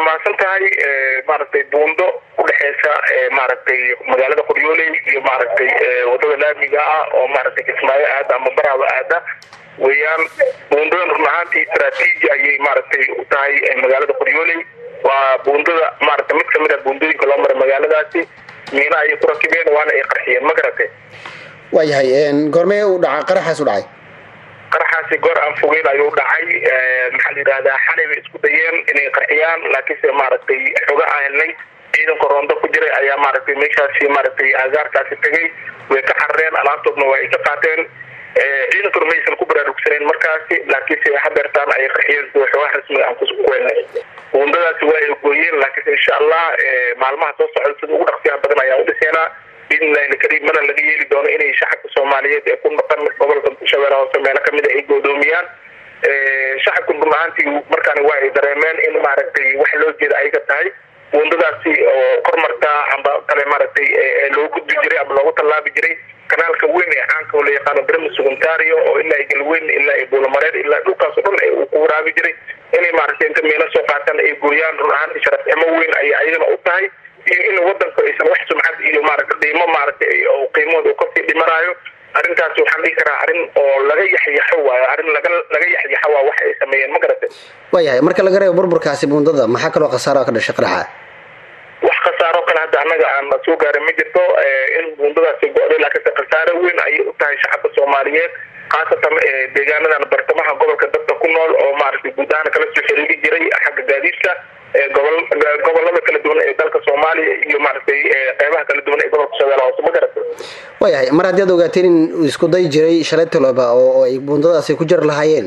mahadsan tahay maaragtay buundo udhexeysa maaragtay magaalada qoryooley iyo maaragtay wadada laamiga ah oo maaragtay kismaayo aada ama baraaba aada weeyaan buundadan run ahaantii istraatiiji ayay maaragtay u tahay magaalada qoryooley waa buundada maaragtay mid kamid a buundooyinka loo maray magaaladaasi miina ayay ku rakibeen waana ay qarxiyeen ma garatay waayahay goormee u dhaca qaraxaas u dhacay qaraxaasi goor aan fogeyn ayuu dhacay maxaa la yidhahdaa xalay bay isku dayeen inay qarxiyaan laakiinse maaragtay xoga aan helnay ciidanka roondo ku jiray ayaa maaragtay meeshaasi maaragtay agaarkaasi tegay way ka carareen alaabtoodna waa ay ka qaateen ciidankuna maysan ku baraarugsaneen markaasi laakiinse hadeertaan ay qarxiyeen sida xogaha rasmiga aan kuweynay buundadaasi waa ay gooyeen laakiinse insha allah maalmaha soo socda sida ugu dhaqsiyaha badan ayaan udhiseenaa biidnillahi alkariim mana laga yeeli doono inay shacabka soomaaliyeed ee ku dhaqan gobolka shabeelle hoose meelo kamid a ay goodoomiyaan shacabku run ahaantii markaani waa ay dareemeen in maaragtay wax loo jeeda ayaga tahay buundadaasi oo kormartaa amba kale maaragtay loo gudbi jiray ama loogu tallaabi jiray kanaalka weyn ee caanka oo la yaqaano brmis ontario oo ilaa galweyn ilaa ay buulamareer ilaa dhulkaas o dhan uu ku waraabi jiray inay maaragtay inta meelo soo qaataan ay gooyaan run ahaantii sharafcimo weyn ayay ayagana u tahay iyo in wadanku aysan wax sumcad iyo maaragta qiimo maaragtay oo qiimahooda uu kasii dhimanaayo arrintaasi waxaan dhihi karaa arrin oo laga yaxyaxo waayo arrin laga laga yaxyaxo waa waxa ay sameeyeen ma garatay waayahay marka laga reebo burburkaasi buundada maxaa kaloo khasaaro ka dhashay qaraxa wax khasaaro kale hadda annaga aan soo gaarin ma jirto in buundadaasi go-day laakiinse khasaaro weyn ayay u tahay shacabka soomaaliyeed khaasatan deegaanadan bartamaha gobolka dadka ku nool oo maaragtay guud ahaan kala soo xiriiri jiray xagga gaadiidka gobol gobolada kala duwan ee dalka soomaaliya iyo maaragtay qeybaha kala duwan ee gobolka shabeelle hoose ma garatay waayahay mar haddii ad ogaateen in isku day jiray shalay taloba oo ay buundadaasi ku jiri lahaayeen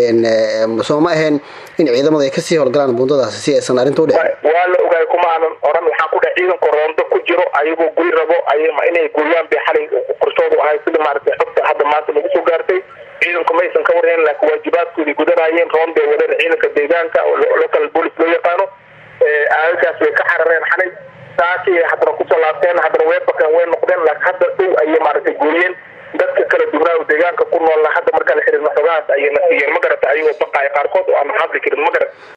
soo ma ahayn in ciidamadu ay kasii howlgalaan buundadaasi si aysan arrinta u dhicin waa la ogaay kuma aanan oran waxaan ku dhahay ciidanka roondo ku jiro ayagoo goy rabo ay inay gooyaan bay xalay qorshoodu ahay sida maaragtay xogta hadda maanta lagu soo gaartay ciidanku maysan ka warheen laakiin waajibaadkoodii gudanayeen roonday wadeen ciidanka deegaanka oo local police loo yaqaano aagagaas way ka carareen xalay saasi haddana kusoo laabteen haddana way bakeen way noqdeen laakiin hadda dhow ayay maaragtay gooyeen dadka kala duwanaa oo deegaanka ku noolna hadda markaa la xiriirna xogahaas ayayna siiyeen ma garata ayagoo baqaaya qaarkood oo aan hadli karin ma garata